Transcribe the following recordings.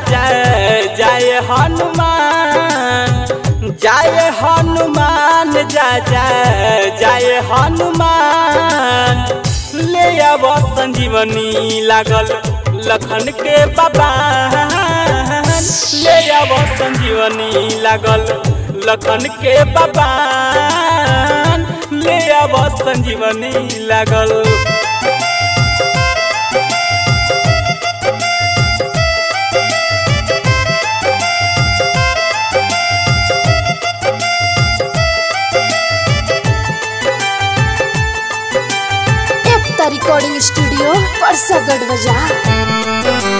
जय जय हनुमान जय हनुमान जय जय जय हनुमान ले अब संजीवनी लागल लखन के बाबा ले अब संजीवनी लागल लखन के बाबा ले अब संजीवनी लागल एकता रिकॉर्डिंग स्टूडियो परसागढ़ बाजार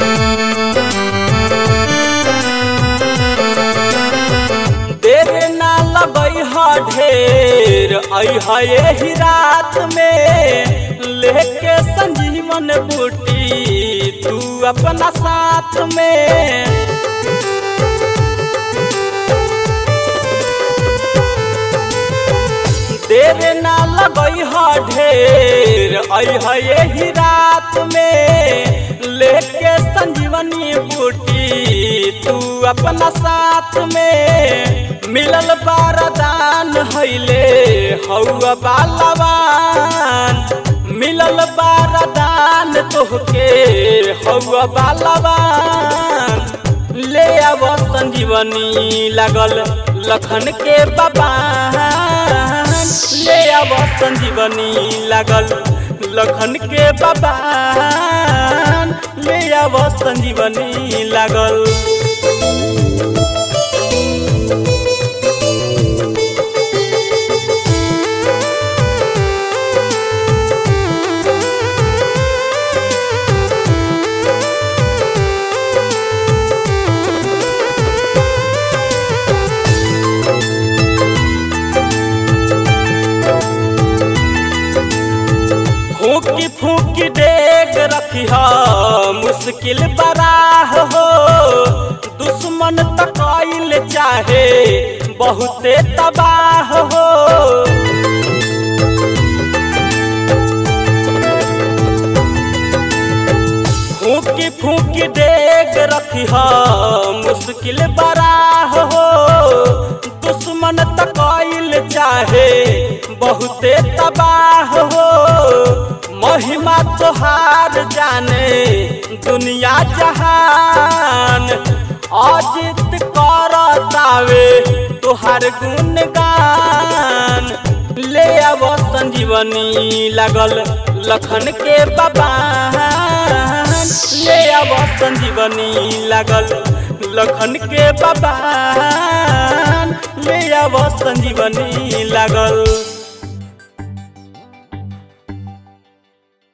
देर ना लगई ह ढेर अह यही रात में लेके संजीवन बूटी तू अपना साथ में देर ना लगई ह ढेर अह यही रात में लेके संजीवनी बूटी तू अपना साथ में मिलल बारदान हैले हौआ बालवान मिलल बारदान तोहके हौआ बालवान ले अब संजीवनी लागल लखन के बाबा ले अब संजीवनी लागल लखन के बाबा ले अब संजीवनी लागल फूकी फूकी डेग रखी मुश्किल बराह हो दुश्मन तकैल चाहे बहुते तबाह हो फूकी फूकी डेग रखी मुश्किल बराह हो दुश्मन तकैल चाहे बहुते तबाह हो महिमा तोहार जाने दुनिया जहान अजित करतावे तोहार गुणगान ले अब संजीवनी लागल लखन के बाबा ले अब संजीवनी लागल लखन के बाबा ले अब संजीवनी लागल